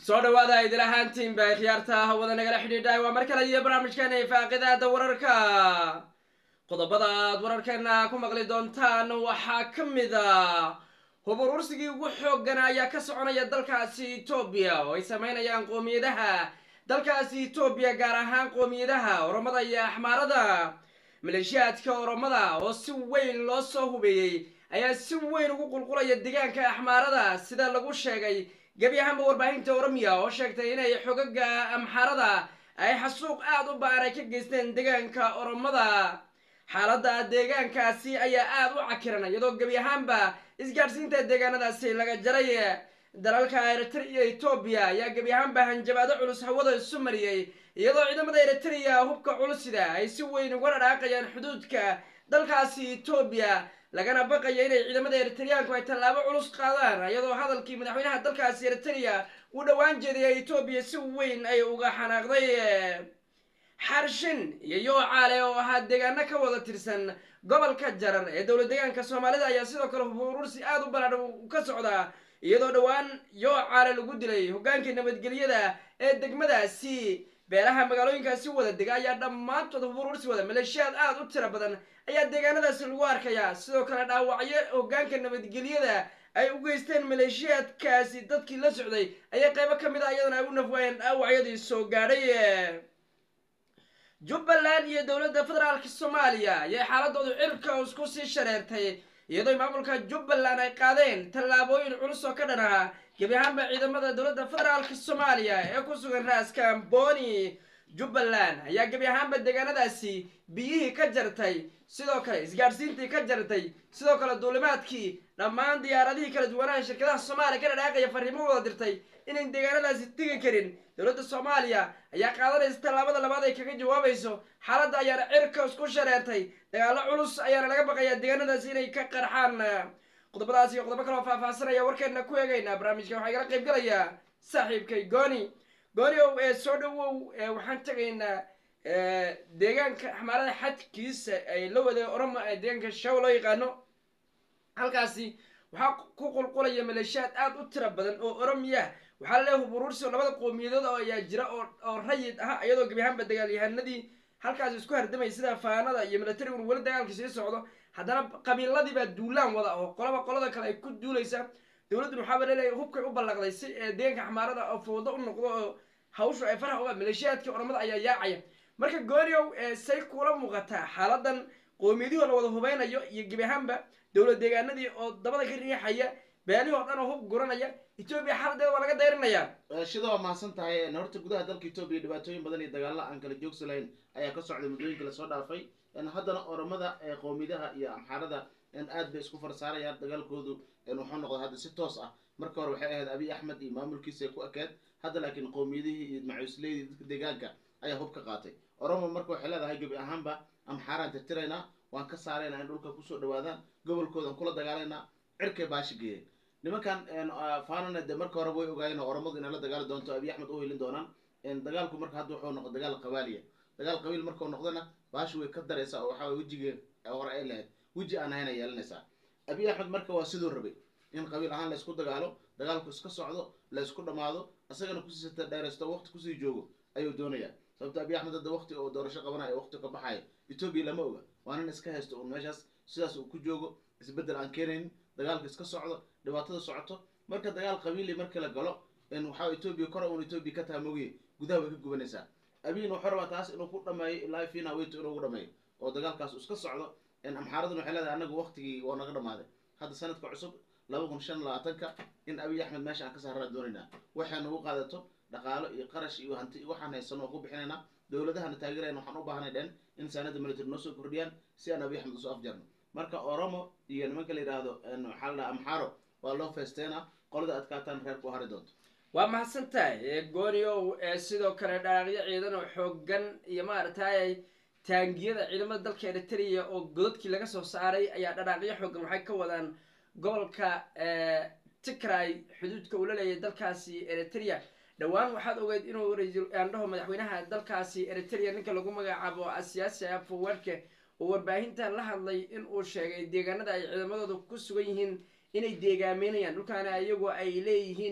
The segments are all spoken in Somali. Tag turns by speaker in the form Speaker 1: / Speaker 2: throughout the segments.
Speaker 1: soo dhawaada idil ahaantiinba khiyaarta hawada nagala xidhiidhay waa mar kale iyo barnaamijkeena ifaaqidaada wararka qodobada aad wararkeena ku maqli doontaan waxaa ka mid a hub urursigii ugu xooggana ayaa ka soconaya dalkaasi etoobiya oo ay sameynayaan qoomiyadaha dalkaasi etoobiya gaar ahaan qoomiyadaha oromada iyo axmaarada maleeshiyaadka oromada oo si weyn loo soo hubeeyey ayaa si weyn ugu qulqulaya deegaanka axmaarada sida lagu sheegay gebi ahaanba warbaahinta oromiya oo sheegtay inay xogaga amxaarada ay xasuuq aada u ba'an ay ka geysteen deegaanka oromada xaaladda deegaankaasi ayaa aada u cakiran iyadoo gebi ahaanba isgaadhsiinta deegaanadaasi laga jaray dalalka eritrea iyo etoobiya ayaa gebi ahaanba hanjabaado culus hawada isu mariyey iyadoo ciidamada eritrea hubka culusida ay si weyn uga dhadhaaqayaan xuduudka dalkaasi etoobiya lagana baqayo inay ciidamada eritreyaanku ay tallaabo culus qaadaan iyadoo hadalkii madaxweynaha dalkaasi eritrea uu dhowaan jeedaya etoobiya si weyn ay uga xanaaqday xarshin iyo yoocaale oo ahaa deegaano ka wada tirsan gobolka jarar ee dowlad deegaanka soomaalida ayaa sidoo kale hurursi aada u ballaadhan ka socdaa iyadoo dhowaan yoocaale lagu dilay hogaankii nabadgelyada ee degmadaasi beelaha magaalooyinkaasi wada dega ayaa dhammaantood hurursi wada maleeshiyaad aada u tiro badan ayaa deegaanadaasi lagu arkayaa sidoo kale dhaawacyo hogaanka nabadgelyada ay u geysteen maleeshiyaadkaasi dadkii la socday ayaa qaybo ka mid a iyadana ay u nafwaayeen dhaawacyadii soo gaadhay jubbaland iyo dowladda federaalka soomaaliya ayay xaaladoodu cirka isku sii shareertay iyadoo maamulka jubbaland ay qaadeen tallaabooyin culus oo ka dhan ah gebi ahaanba ciidamada dowladda federaalka soomaaliya ee ku sugan raaska amboni jubbaland ayaa gebi ahaanba deegaanadaasi biyihii ka jartay sidoo kale isgaadhsiintii ka jartay sidoo kale duulimaadkii dhammaan diyaaradihii kala duwanaha shirkadaha soomaaliya ka dhadhaaqaya fariimo wada dirtay inayn deegaanadaasi tegi karin dowladda soomaaliya ayaa qaadanaysa tallaabada labaad ay kaga jawaabayso xaaladda ayaana cirka isku shareertay dagaallo culus ayaana laga baqayaa deegaanadaasi inay ka qarxaan qodobadaas iyo qodobo kaloo faahfaahsanaya warkeena ku eegaynaa barnaamijka waxaa igala qayb galayaa saaxiibkay gooni gooni ow ee soo dhawow waxaan tegaynaa deegaanka axmaarada xadkiisa ay la wada oromo ee deegaanka shaw loo yaqaano halkaasi waxaa ku qulqulaya maleeshiyaad aada u tiro badan oo oromiya waxaa laleeyahay huburuursi labada qowmiyadood oo ayaa jira oo rayid ah iyadoo gebi ahaanba dagaalyahanadii halkaasi isku hardamay sida faanada iyo milatarigun weli dagaalka sii socdo haddana qabiiladii baa duulaan wada oo qolaba qolada kale ay ku duulaysa dowladdun waxaaba laleeyahay hubkay u ballaqday si deegaanka axmaarada oo fowdo u noqdo oo hawshu ay farax uga maleeshiyaadkii oromada ayaa yaacaya marka gooriow say kula muuqataa xaaladan qoomiyadihii oo la wada hubeynayo iyo gebi ahaanba dowlad deegaanadii oo dabada ka riixaya beelihii oo dhan oo hub guranaya etoobiya xaaladeeda waa laga dayrinayaa
Speaker 2: shida waa mahadsan tahay horta gudaha dalka etoobiya dhibaatooyin badan iyo dagaalla aan kala joogsi lahayn ayaa ka socday muddooyinka lasoo dhaafay haddana oromada qowmiyadaha iyo amxaarada aad bay isku farsaarayaan dagaalkoodu wuxuu noqday hadda si toos ah marka hore waxay ahayd abiy axmed iyo maamulkiisa ku ekeed hadda laakiin qowmiyadihii iyo macuusleydii dadka deegaanka ayaa hub ka qaatay oromo marka waxay leedahay gebi ahaanba amxaaraan tirtiraynaa waan ka saaraynaa in dhulka kusoo dhawaadaan gobolkoodan kula dagaalaynaa cirkay baashi geeyeen nimankan fanana de marka hore way ogaayeen oo oromadu inay la dagaali doonto abiy axmed u helin doonaan dagaalku marka hadda wuxuu noqday dagaal qabaaliya dagaal qabiil markuu noqdana baashi way ka daraysaa oo waxaa wejigee hore ay lahayd weji aan ahayn ay yeelanaysaa abiy axmed marka waa siduu rabay in qabiil ahaan laysku dagaalo dagaalku iska socdo laysku dhammaado isagana kusii dheeraysto waqti kusii joogo ayuu doonayaa sababto abiy axmed hadda waqti oo doorasho qabanayo waqti ka baxayo etoobiya lama oga waa nin iska haysto uun meeshaas sidaas uu ku joogo isbeddel aan keenaynin dagaalka iska socdo dhibaatada socoto marka dagaal qabiili markii la galo waxaa etoobiya kora uun etoobiya ka taha mogiye gudaha way ka gubanaysaa abiyin wuxuu rabaa taas inuu ku dhameeyo ilaa fina weyto inuu ugu dhameeyo oo dagaalkaas iska socdo amxaaraduna waxay leedahay anagu waqtigii waa naga dhamaaday hadda sanadka cusub laba kun shan labaatanka in abiy axmed meesha aan ka saarana doonaynaa waxay nagu qaadato dhaqaalo iyo qarash iyo hanti iyo waxaan haysano oo ku bixinaynaa dowladahana taageerayna waxaan u baahanay dhen in saanada military noo soo kordhiyaan si aan abiy axmed usoo afjarno marka oromo iyo nimanka la yidhaahdo waxaa la dhaha amxaaro waa loo feesteena qolada adkaataan reerku u hari doonto
Speaker 1: waa mahadsan tahay gooniow sidoo kale dhaqaaqyo ciidan oo xoogan iyo maaragtay taangiyada ciidamada dalka eritrea oo godadkii laga soo saaray ayaa dhaqaaqyo xoogan waxay ka wadaan gobolka tigray xuduudka uu la leeyahay dalkaasi eritrea dhowaan waxaad ogeyd inuu raandhaho madaxweynaha dalkaasi eritrea ninka lagu magacaabo siyaasi afowarke oo warbaahintan la hadlay in uu sheegay deegaanada ay ciidamadooda ku sugan yihiin inay deegaameynayaan dhulkaana iyagu ay leeyihiin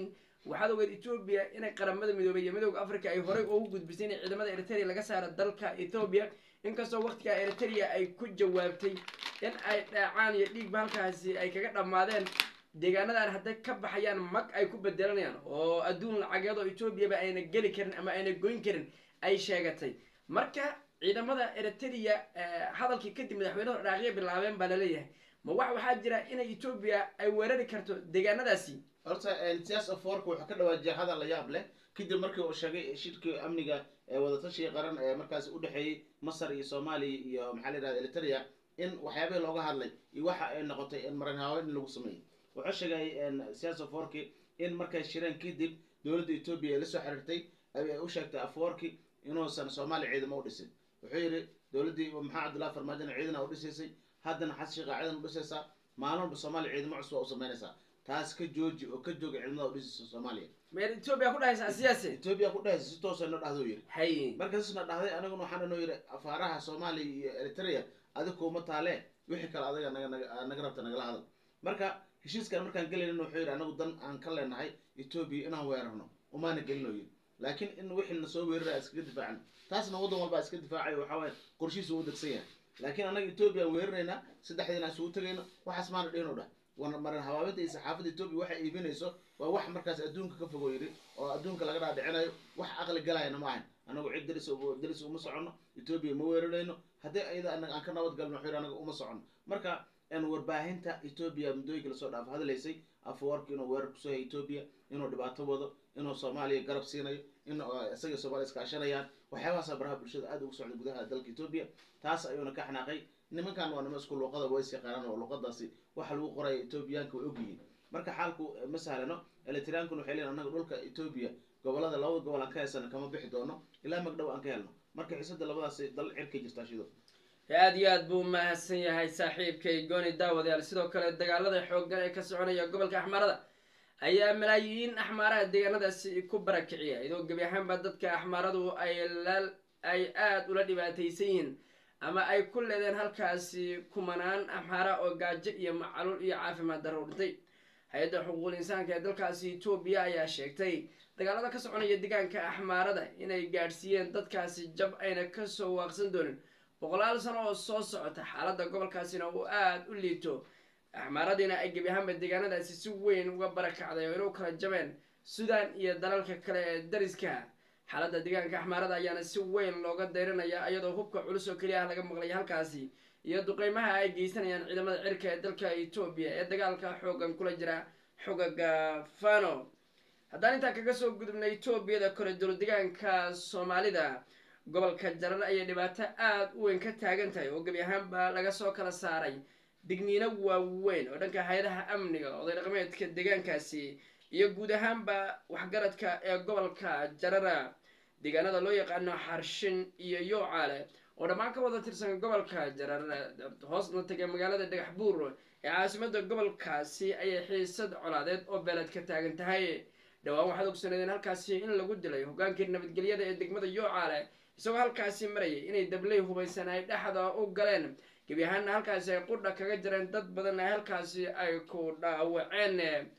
Speaker 1: waxaad ogeed etoobiya inay qaramada midoobay iyo midooda africa ay horey ugu gudbisay in ciidamada eritrea laga saaro dalka ethoobiya inkastoo waqtigaa eritrea ay ku jawaabtay in ay dhaacaan iyo dhiigba halkaasi ay kaga dhammaadeen deegaanadan hadday ka baxayaan mag ay ku bedelanayaan oo adduun lacageed oo etoobiyaba ayna geli karin ama ayna goyn karin ay sheegatay marka ciidamada eritrea hadalkii kadib madaxweynuhu dhaaqiya bilaabeen baa laleeyahay ma wax waxaa jira inay etoobiya ay weerari karto deegaanadaasi
Speaker 2: horta siyaas aforka wuxuu ka dhawaajiyay hadal la yaab leh kadib markii uu sheegay shirkii amniga ee wadatashiga qaran ee markaasi udhexeeyey masar iyo soomaaliya iyo maxaa la yihahda eritrea in waxyaabihii looga hadlay iyo waxa ay noqotay marin haween in lagu sameeyey wuxuu sheegay siyaas aforki in markay shireen kadib dowladda etoobiya ay lasoo xiriirtay ay u sheegtay aforki inuusan soomaaliya ciidamo u dhisin wuxuu yidhi dowladdii maxaa cabdullahi farmaajona ciidan u dhisaysay haddana xas sheekha ciidan u dhisaysaa maalin walba soomaaliya ciidamo cusub u samaynaysaa taas ka jooji oo ka jooga ciidamada u dhisaysa soomaaliya
Speaker 1: meer etoobiya ku dhahaysa siyaasi
Speaker 2: etoobiya ku dhahaysa si toosa inoo dhahdo yidhi
Speaker 1: hay
Speaker 2: markaasna dhahday anaguna waxaan inoo yidhi afaaraha soomaaliya iyo eritrea adig kuuma taale wixii kale adiga naga naga naga rabta nagala hadal marka heshiiskan markaan gelaynin wuxuu yidhi anagu dan aan ka leenahay etoobiya inaan weerarno umaana gelin oo yidhi laakiin in wixii na soo weerara iskaga difaacno taasna waddan walbaa iska difaacayo waxaa waaye qorshihiisa u degsan yahay laakiin annaga etoobiya aan weeraraynaa saddexdiina isugu tegayno waxaas maana dhihin o dhah wana marin habaabinta iyo saxaafadda etoobiya waxay iibinayso waa wax markaas adduunka ka fogo yidhi oo adduunka laga dhaadhicinayo wax aqli galayana ma ahayn anagu cid daris daris uma soconno etoobiya ma weerarayno haddii ayada anaga aan ka nabad galno wuxuu yidhi anaga uma soconno marka warbaahinta etoobiya muddooyinka lasoo dhaaf hadlaysay afwarki inuu weerar kusoo hay etoobiya inuu dhibaato wado inuu soomaaliya garab siinayo in isaga soomaaliya iskaashanayaan waxyaabahaasa baraha bulshada aad ugu socda gudaha dalka etoobiya taas ayuuna ka xanaaqay nimankan waa nima isku luuqada ways yaqaanaan oo luuqadaasi waxa lagu qoraya etoobiyaanka way ogyihiin marka xaalku ma sahlano elitriyaankuna waxay leeyihin annaga dhulka etoobiya gobolada labada gobol aan ka heysana kama bixi doono ilaa magdhow aan ka helno marka xiisada labadaasi dal cirkay jirtaa shido
Speaker 1: aada iyo aad buu mahadsan yahay saaxiibkay gooni daawadayaal sidoo kale dagaalada xooggan ee ka soconaya gobolka axmaarada ayaa malaayiin axmaaraha deegaanadaasi ku barakiciya iyadoo gebi ahaanba dadka axmaaradu ay la ay aada ula dhibaataysan yihiin ama ay ku leedeen halkaasi kumanaan axmaara oo gaajo iyo macaluul iyo caafimaad darro u dhintay hay-adda xuquuqul insaanka ee dalkaasi etoobiya ayaa sheegtay dagaalada ka soconaya deegaanka axmaarada inay gaadhsiiyeen dadkaasi jab ayna kasoo waaqsan doonin boqolaal sano oo soo socota xaaladda gobolkaasina uu aada u liito axmaaradiina ay gebi ahaanba deegaanadaasi si weyn uga barakacday oo inuu kala jabeen sudan iyo dalalka kale ee dariska xaaladda deegaanka axmaarada ayaana si weyn looga dayranaya iyadoo hubka culus oo keliya ah laga maqlay halkaasi iyo duqeymaha ay geysanayaan ciidamada cirka ee dalka etoobiya ee dagaalka xoogan kula jira xogaga fano haddaan intaa kaga soo gudubnay etoobiyada kore dowladegaanka soomaalida gobolka jarar ayay dhibaato aada u weyn ka taagan tahay oo gebi ahaanba laga soo kala saaray digniino waaweyn oo dhanka hay-adaha amniga oday dhaqameedka deegaankaasi iyo guud ahaanba waxgaradka ee gobolka jarara deegaanada loo yaqaano xarshin iyo yoocaale oo dhammaan ka wada tirsan gobolka jarar hoosna tegay magaalada dhagax buur ee caasimada gobolkaasi ayay xiisad colaadeed oo beeled ka taagan tahay dhowaan waxaad ogsaneedeen halkaasi in lagu dilay hogaankii nabadgelyada ee degmada yoocaale isagoo halkaasi marayay inay dabley hubaysan ay dhexda u galeen gebi ahaanna halkaasi ay qudha kaga jireen dad badan ay halkaasi ay ku dhaawaceen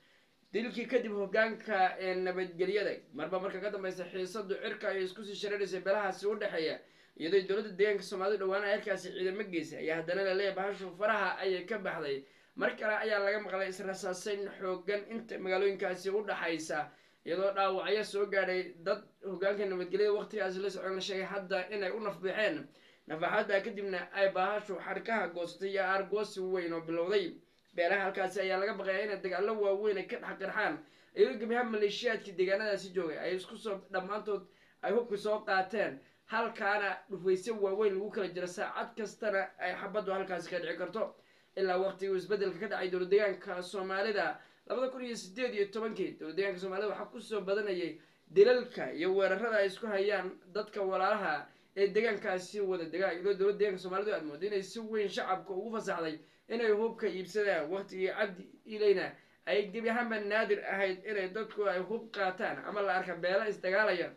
Speaker 1: dilkii kadib hogaanka ee nabadgelyada marba marka ka dambeysa xiisadu cirka ayay iskusii shareeraysay beelahaasi u dhexeeya iyadoo dowladda deegaanka soomaalida dhawaana halkaasi ciidamo geysay ayaa haddana laleeyahy bahashu faraha ayay ka baxday mar kale ayaa laga maqlay israsaaseyn xoogan inta magaalooyinkaasi u dhaxaysa iyadoo dhaawacyo soo gaadhay dad hogaanka nabadgelyada waqtigaasi la socon la sheegay hadda inay u nafbixeen nafaxadda kadibna ay baahashu xadhkaha goostay iyo aargoosi weyn oo bilowday beelaha halkaasi ayaa laga baqayaa inay dagaallo waaweyn ay ka dhex qarxaan iyadoo gebiyaha maleeshiyaadkii deegaanadaasi joogay ay isku soo dhammaantood ay hubka soo qaateen halkaana dhufaysyo waaweyn lagu kala jiro saacad kastana ay xabaddu halkaasi ka dhici karto ilaa waqtigii uu isbedelka ka dhacay dowladeegaanka soomaalida labada kun iyo sideed iyo tobankii dowladeegaanka soomaalida waxaa kusoo badanayay dilalka iyo weerarada ay isku hayaan dadka walaalaha ee deegaankaasi wada degaa iyadoo dowladda deegaanka soomaalidu aad moodo inay si weyn shacabka ugu fasaxday inay hubka iibsadaan waqtigii cabdi ileyna ay gebi ahaanba naadir ahayd inay dadku ay hub qaataan ama la arka beela isdagaalaya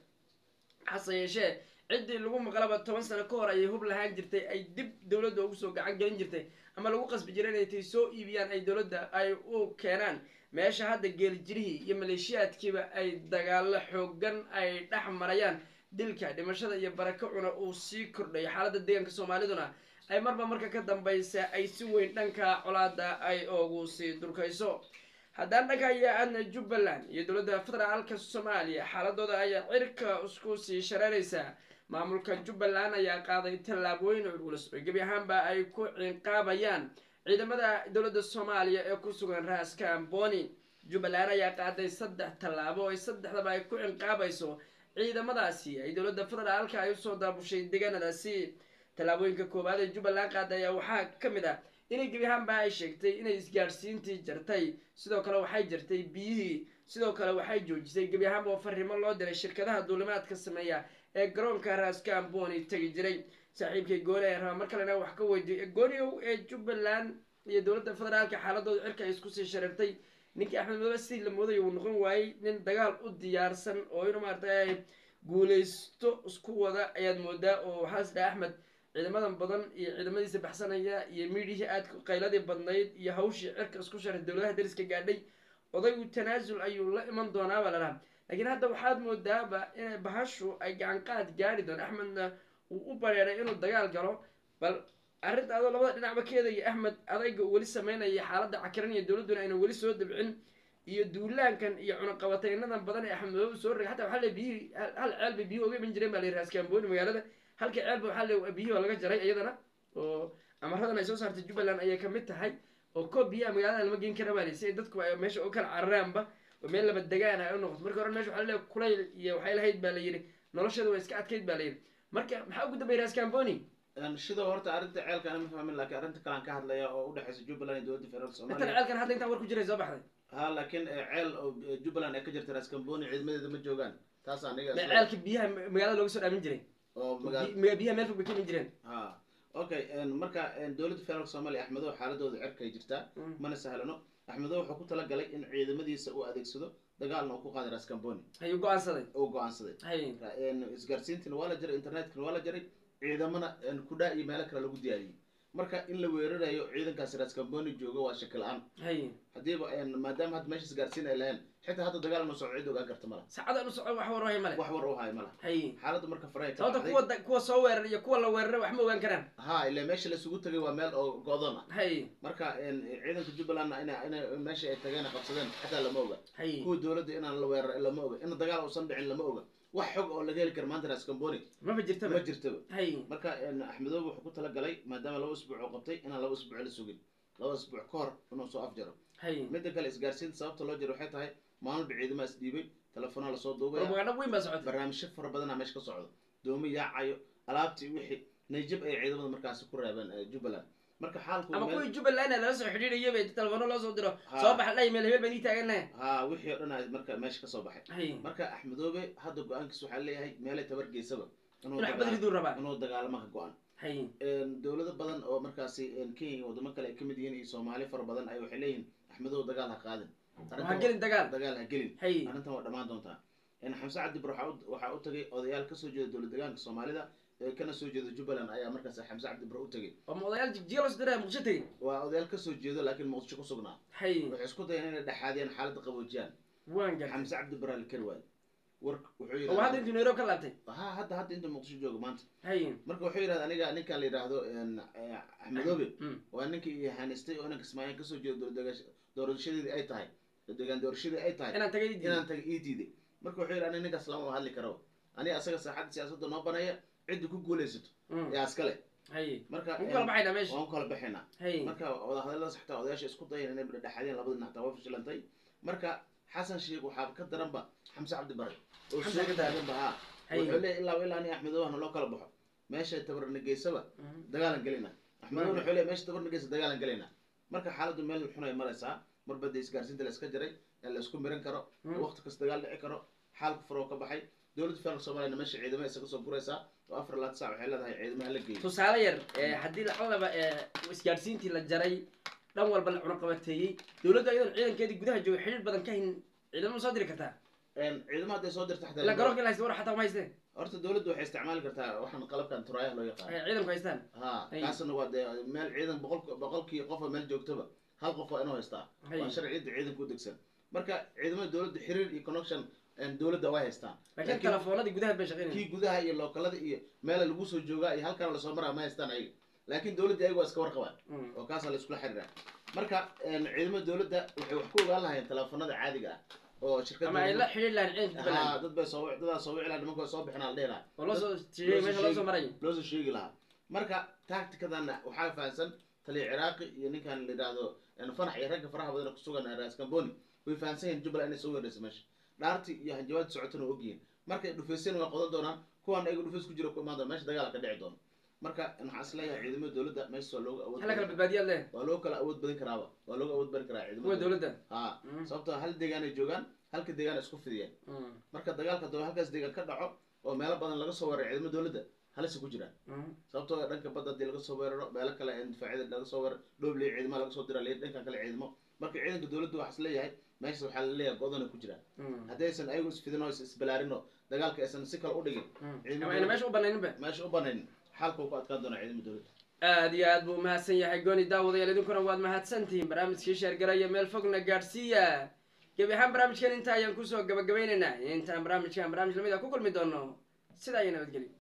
Speaker 1: hase yeeshee ciddii lagu maqlaba toban sano ka hor ayay hub lahaan jirtay ay dib dowladda ugu soo gacan gelin jirtay ama lagu qasbi jiray inay tay soo iibiyaan ay dowladda ay u keenaan meesha hadda geeljirihii iyo maleeshiyaadkiiba ay dagaalo xoogan ay dhex marayaan dilka dhimashada iyo barako cuna uu sii kordhayo xaaladda deegaanka soomaaliduna ay marba marka ka dambaysa ay si weyn dhanka colaada ay ugu sii durkayso haddaan dhanka ayaa aadna jubbaland iyo dowladda federaalka soomaaliya xaaladooda ayaa cirka isku sii shareeraysaa maamulka jubbaland ayaa qaaday tallaabooyin culculus oo gebi ahaanba ay ku ciqaabayaan ciidamada dowladda soomaaliya ee ku sugan raaska amboni jubbaland ayaa qaaday saddex tallaabo oo saddexdaba ay ku ciqaabayso ciidamadaasi ay dowladda federaalka ay usoo daabushay deegaanadaasi tallaabooyinka koowaad ee jubbaland qaaday ayaa waxaa ka mid ah inay gebi ahaanba ay sheegtay inay isgaadhsiintii jartay sidoo kale waxay jartay biyihii sidoo kale waxay joojisay gebi ahaanba oo fariimo loo diray shirkadaha duulimaadka sameeya ee garoonka raaska amboni tegi jiray saaxiibkay gooni ayaa rabaa mar kalena wax ka weydiiyo gooniow ee jubbaland iyo dowladda federaalka xaaladooda cirka ay isku sii shareertay ninkii axmed madoobe sidii la moodaya uu noqon waayey nin dagaal u diyaarsan oo inuu maaragtay guuleysto isku wada ayaad moodaa oo waxaa is dhaha axmed ciidamadan badan iyo ciidamadiisa baxsanaya iyo miidhihii aadka qayladii badnayd iyo hawshii cirka isku sharay dowladaha dariska gaadhay odaygu tanaasul ayuu la iman doonaa baa la dhaha laakiin hadda waxaad moodaaba inay bahashu ay gacan qaad gaari doon axmedna uu u bareeray inuu dagaal galo bal arrinta adoo labada dhinacba ka eedaya axmed adayga uu weli sameynaya xaaladda cakiran iyo dowladduna ayna weli soo dabcin iyo duulaankan iyo cunaqabataynadan badan ee axmed madoobe soo rogay xataa waxaa le biyihii hal ceel bay biyuhi uga iman jireen baa la yidhi raaskambooni magaalada halka ceelba waxaa le biyihii waa laga jaray iyadana oo amaradan ay soo saartay jubbaland ayay kamid tahay oo koob biyaha magaalada lama geen kara baa li si ay dadku ay meesha u kala cararaanba oo meel laba degaan ay u noqoto marka hore mesha waxaa leeyahay kulayl iyo waxay lahayd baa la yidhi nolosheeda waa iska adkayd baa la yidhi marka maxaa ugu dambeeyay raskamboni
Speaker 2: sidoo horta arrinta ceelka ana ma fahmin laakiin arrinta kalaan ka hadlaya oo udhexeysa jubbaland iyo dowladda federaalka
Speaker 1: intan
Speaker 2: soomaaliya
Speaker 1: ceelkan hadda intaan war ku jiray soo baxday
Speaker 2: ha laakiin eh, ceel oo eh, jubbaland ay ka jirta raskamboni ciidamadeeda ma joogaan taas aniga
Speaker 1: ma
Speaker 2: isla-
Speaker 1: ceelka biyaha magaalada looga soo dhaamin jiray
Speaker 2: oo magaal
Speaker 1: Bi- biyaha meel fog bay ka iman jireen
Speaker 2: ha okay en, marka en, dowladda federaalka soomaaliya axmedow xaaladooda cirka ay jirtaa
Speaker 1: Mm.
Speaker 2: mana sahlano axmedow wuxuu ku talagalay in ciidamadiisa uu adeegsado dagaalna uu ku qaaday raskamboni
Speaker 1: ayuu go-aansaday
Speaker 2: uu go-aansaday
Speaker 1: hay
Speaker 2: En, isgaarsiintina waa la jaray internetkana waa la jaray ciidamana en, kudhaa iyo meelo kale lagu diyaariyey marka in la weerarayo ciidankaasi raskamboni joogo waa shaki la-aan
Speaker 1: hay
Speaker 2: haddiiba en, maadaama hadda meesha isgaarsiin ay lahayn xitaa hadda dagaal inu socdo cid ogaan karta mala
Speaker 1: saacada inu soco wax warwahay male
Speaker 2: wax war u hayo mala
Speaker 1: hay
Speaker 2: xaaladda marka faraha ka
Speaker 1: sababta
Speaker 2: baxday
Speaker 1: kuwa da- kuwa soo weerar iyo kuwa la weeraray wax ma ogaan karaan
Speaker 2: ha ilaa meesha laisugu tagay waa meel oo go-doon ah
Speaker 1: hay
Speaker 2: marka en, ciidanka jubbalandna ina ina meesha ay tageen ay qabsadeen xataa lama oga
Speaker 1: hay
Speaker 2: kuwa dowladda inaan la weeraray lama oga in dagaal uusan dhicin lama oga wax xog oo laga heli kara maanta raskamboni
Speaker 1: maba
Speaker 2: ma
Speaker 1: jirtaba
Speaker 2: jirtaba
Speaker 1: hay
Speaker 2: marka en, axmedoobe wuxuu ku talagalay maadaama laba isbuuc oo qabtay inaan laba isbuuc la sugin laba isbuuc ka hor inuu soo afjaro
Speaker 1: hay
Speaker 2: midda kale isgaarsiinta sababta loo jiro waxay tahay maalmalba ciidamaha is dhiibay telefoonaa lasoo duubaya
Speaker 1: propaganda weyn baa socotay
Speaker 2: barnaamijyo fara badanaa meesha ka socdo doomi yaacayo alaabtii wixii nayjab ay ciidamada markaasi ku reebeen eh, jubbaland marka xaalku
Speaker 1: ama
Speaker 2: meel-
Speaker 1: kuwii jubbaland lala soo xidhiidhayo bay telefono loo soo diro
Speaker 2: Ha.
Speaker 1: soo baxa dhahay meel hebel baan ii taaganahay
Speaker 2: ha wixii oo dhan ay marka meesha kasoo baxay
Speaker 1: hay
Speaker 2: marka axmedoobe hadda go-aankiis waxaa leeyahay meelay tabar geysaba inuu
Speaker 1: inuu xabad
Speaker 2: dagaal-
Speaker 1: riduu rabaa
Speaker 2: inuu dagaalama ka go-an
Speaker 1: hay
Speaker 2: En, dowlado badan oo markaasi en, kenya iyo wadamo kale ay kamid yihiin iyo soomaali fara badan ay waxay leeyihiin axmedoobe dagaal ha qaadin Arrintan
Speaker 1: waxaa
Speaker 2: waa-
Speaker 1: gelin dagaal
Speaker 2: dagaal ha gelin
Speaker 1: hay
Speaker 2: arrintan waa dhammaan doontaa En, xamse cabdibur waxaa u- waxaa u tagay odayaal kasoo jeeda dowlad deegaanka soomaalida ee kana soo jeeda jubbaland ayaa markaas xamse cabdibur u tagay
Speaker 1: oo ma odayaal jigjiga loo soo diraya muqdisho tegey
Speaker 2: waa odayaal kasoo jeedo laakiin muqdisho ku sugnaa
Speaker 1: hay
Speaker 2: waxay isku dayeen inay dhexaadiyaan xaaladda qaboojiyaan
Speaker 1: waan gartay
Speaker 2: xamse cabdibur la kari waayo war wuxuu
Speaker 1: oo hadda
Speaker 2: yidhahda
Speaker 1: intuu nairobi ka laabtay
Speaker 2: ha hadda hadda inta muqdisho jooga maanta
Speaker 1: hay
Speaker 2: marka wuxuu yidhahda aniga ninkan la yidhaahdo en, eh, axmedoobe
Speaker 1: Mm.
Speaker 2: waa ninkii i haanistay oo inanka ismaaciil kasoo jeedo dowlad- doorashadeedii ay tahay deegaan doorashadii ay tahay
Speaker 1: inaan tagay diiday
Speaker 2: inaan taga ii diiday marka wuxuu yidhi aniga ninkaas lama hadli karo aniga asaga saaxadda siyaasadda noo baneeya cidda ku guulaysato
Speaker 1: Mm.
Speaker 2: yaa iskale
Speaker 1: hay
Speaker 2: marka
Speaker 1: ugu kala baxaynaa meesha
Speaker 2: waan ku kala baxaynaa
Speaker 1: hay
Speaker 2: marka wadahadalladaas xataa odayaasha isku dayeen inay dhexaadiyaan labada dhinac taa way fashilantay marka xasan sheekh waxaa ka daranba xamse cabdi bare oo
Speaker 1: Xamse
Speaker 2: soo
Speaker 1: ka daran.
Speaker 2: taaganba ha
Speaker 1: hay
Speaker 2: wuxuu leeyahy ilaa ilaa ani axmedoohana loo kala baxo meesha tabarna geysaba
Speaker 1: Mhm.
Speaker 2: dagaalan gelina axmedoohna wuxuu leeyahy meesha tabarna geysa dagaalan gelina marka xaaladdu meel xun ay maraysaa marba dee isgaarsiinta la iska jaray ee la isku miran karo
Speaker 1: Mm.
Speaker 2: waqti kasta dagaal dhici karo xaalku furoo ka baxay dowladda federaalka soomaaliyana meesha ciidamada isaga soo guraysaa oo afar laad saac waxay leedahay ciidamaha la geeyo
Speaker 1: tusaale yar ee haddii lacalaba ee isgaadhsiintii la jaray dhan walba la cunaqabateeyey dowladda iyadoon ciidankeedii gudaha jooga xidhiir badan ka hayn ciidamo soo diri kartaa
Speaker 2: En, ciidamada hadday soo dirta
Speaker 1: ilaa
Speaker 2: xataa
Speaker 1: garoonka la haysta war xataa ma haysteen
Speaker 2: horta dowladdu waxay isticmaali kartaa waxaan qalabkan turaayaha loo yaqaan
Speaker 1: ay ciidanku haystaan
Speaker 2: ha
Speaker 1: Ay.
Speaker 2: kaasna waa dee meel ciidan boqol boqolkii qofa meel joogtaba hal qof waa inuu haystaa
Speaker 1: Hay.
Speaker 2: waa sharciyada ciidanka u degsan marka ciidamada dowladda xiriir iyo connection een, dowladda way haystaan
Speaker 1: laakiin
Speaker 2: Laakiin
Speaker 1: telefoonadii gudaha bay shaqeynayaan
Speaker 2: kii gudaha iyo lookalada iyo meela lagu soo joogaa iyo halkan lasoo maraa ma haystaan ayaga laakiin dowladda ayaga waa iska warqabaan
Speaker 1: Mm.
Speaker 2: oo kaasaa la iskula xiriiraa marka een, ciidamada dowladda waxay wax ku ogaan lahayn teleefanada caadiga ah oo shirkadda
Speaker 1: ama ay la xidhiir lahayn ciidanka
Speaker 2: Haa,
Speaker 1: jubbaland
Speaker 2: dad bay soo dadaa soo wici lahaa nimanka way soo bixin la dhihi lahaa
Speaker 1: oo loo soo tiiyey meesha loo soo maray
Speaker 2: loo soo sheegi lahaa marka tacticadana waxaa fahansan taliya ciraaqi iyo ninkan la yidhaahdo een, fanax iyo ragga faraha badan ee kusugan ras camboni way fahansan yihiin jubbaland inay soo weerarayso meesha dhaarti iyo hanjabaadii socotana waa ogyihiin markay dhufeyseen waa qodan doonaan kuwan ayaga dhufeys ku jira ku imaan doona meesha dagaala ka dhici doono marka waxaan isleeyahay ciidamada dowladda meesha waa looga awood
Speaker 1: hala kala
Speaker 2: badan-
Speaker 1: badbaadiyaad leh
Speaker 2: waa loo kala awood badin karaaba waa looga awood badan karaa
Speaker 1: kuwa
Speaker 2: ciidamada
Speaker 1: dowladda
Speaker 2: haa
Speaker 1: Mm.
Speaker 2: sababtoo hal deegaan ay joogaan halka deegaan ay isku fidiyeen
Speaker 1: Mm.
Speaker 2: marka dagaalka doo halkaas deegaan ka dhaco oo meelo badan laga soo weeraro ciidamada dowladda halisa ku jiraan
Speaker 1: Mm.
Speaker 2: sababtoo ah dhanka badda hadii laga soo weeraro meelo kale ee difaacyada laga soo weeraro dhooble ciidamada laga soo dira liir dhankan kale ciidamo marka ciidanka dowladda waxaa is leeyahay meeshaas waxaa la leeyahay godana ku jiraan
Speaker 1: Mm.
Speaker 2: haddaysan ayagu isfidin oo is isbalaarin oo dagaalka aysan si kale u dhigin
Speaker 1: Mm.
Speaker 2: ciidamada
Speaker 1: ama ayna meesha u banayninba
Speaker 2: meesha u banayn xaalka uu ku adkaan doonaa ciidamada dowladda
Speaker 1: aad iyo aad buu umahadsan yahay gooni daawadayaal idinkuna waad mahadsantihiin barnaamijkii sheergaraya meel fogna gaadhsiiya gebi ahaan barnaamijkan inta ayaan kusoo gabagabaynaynaa intaan barnaamijkan barnaamij lamid a ku kulmi doono sidaa iyo nabadgelyo